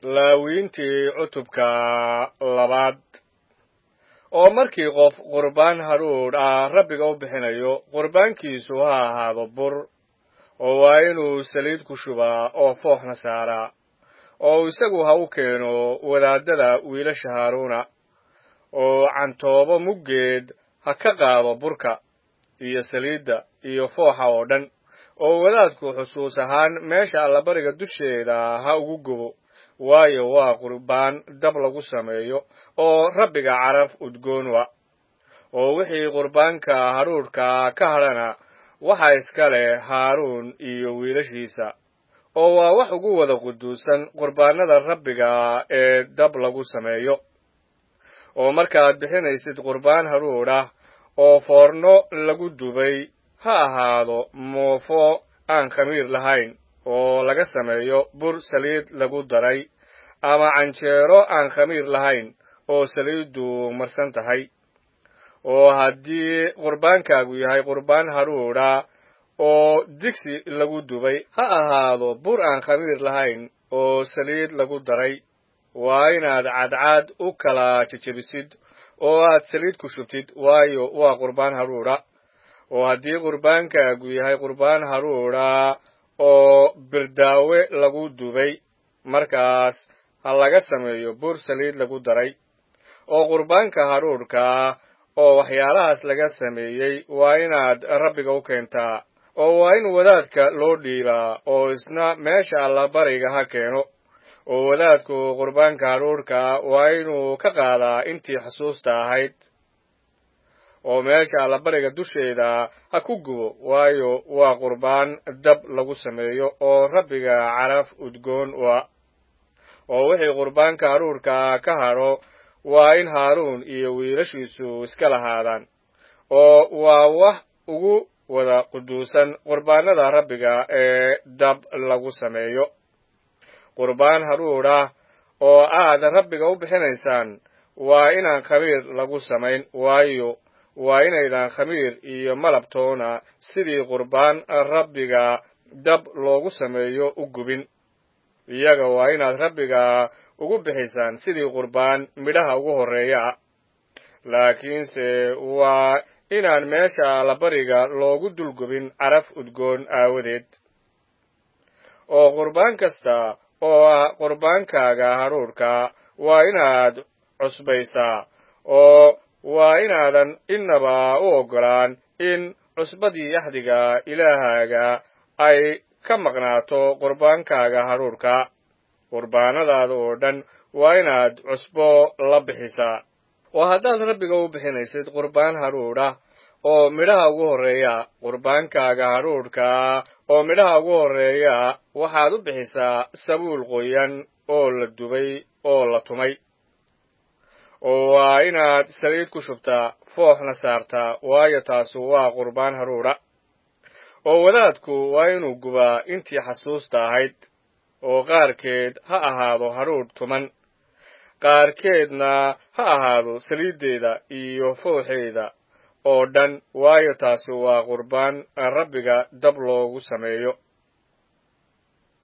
laawiintii cutubka labaad oo markii qof qurbaan hadhuudh ah rabbiga u bixinayo qurbaankiisu ha ahaado bur oo waa inuu saliid ku shubaa oo fooxna saaraa oo isagu ha u keeno wadaadada wiilasha haaruuna oo cantoobo muggeed ha ka qaado burka iyo saliidda iyo fooxa oo dhan oo wadaadku xusuus ahaan meesha allabariga dusheeda ha ugu gubo waayo waa qurbaan dab lagu sameeyo oo rabbiga caraf udgoon wa oo wixii qurbaanka hadhuudhka ka hadhana waxa iska leh haaruun iyo wiilashiisa oo waa wax ugu wada quduusan qurbaanada rabbiga ee dab lagu sameeyo oo markaad bixinaysid qurbaan hadhuudh ah oo foorno lagu dubay ha ahaado moofo aan khamiir lahayn oo laga sameeyo bur saliid lagu daray ama canjeero aan khamiir lahayn oo saliiddu marsan tahay oo haddii qurbaankaagu yahay qurbaan hadhuudha oo digsi lagu dubay ha ahaado bur aan khamiir lahayn oo saliid lagu daray waa inaad cadcad u kala jejebisid oo aad saliid ku shubtid waayo waa qurbaan hadhuudha oo haddii qurbaankaagu yahay qurbaan hadhuudha oo birdaawe lagu dubay markaas ha laga sameeyo bur saliid lagu daray oo qurbaanka hadhuudhka oo waxyaalahaas laga sameeyey waa inaad rabbiga u keentaa oo waa in wadaadka loo dhiibaa oo isna meesha allabariga ha keeno oo wadaadku qurbaanka hadhuudhka waa inuu ka qaadaa intii xusuusta ahayd oo meesha allabariga dusheeda ha ku gubo waayo waa qurbaan dab lagu sameeyo oo rabbiga caraf udgoon wa oo wixii qurbaanka hadhuudhka ka hadho waa in haaruun iyo wiilashiisu iska lahaadaan oo waa wax ugu wada quduusan qurbaanada rabbiga ee dab lagu sameeyo qurbaan hadhuudh ah oo aad rabbiga u bixinaysaan waa inaan khamiir lagu samayn waayo waa inaydaan khamiir iyo malabtoona sidii qurbaan rabbiga dab loogu sameeyo u gubin iyaga waa inaad rabbiga ugu bixisaan sidii qurbaan midhaha ugu horreeya ah laakiinse waa inaan meesha allabariga loogu dulgubin caraf udgoon aawadeed oo qurbaan kasta oo ah qurbaankaaga hadhuudhka waa inaad cusbaysaa oo waa inaadan innaba u oggolaan in cusbadii axdiga ilaahaaga ay ka maqnaato qurbaankaaga hadhuudhka qurbaanadaada oo dhan waa inaad cusbo la bixisaa oo haddaad rabbiga u bixinaysid qurbaan hadhuudh ah oo midhaha ugu horreeya qurbaankaaga hadhuudhka oo midhaha ugu horreeya waxaad u bixisaa sabuul qoyan oo la dubay oo la tumay oo waa inaad saliid ku shubtaa fooxna saartaa waayo taasu waa qurbaan hadhuudha oo wadaadku waa inuu gubaa intii xasuusta ahayd oo qaarkeed ha ahaado hadhuudh tuman qaarkeedna ha ahaado saliiddeeda iyo fooxeeda oo dhan waayo taasi waa qurbaan rabbiga dab loogu sameeyo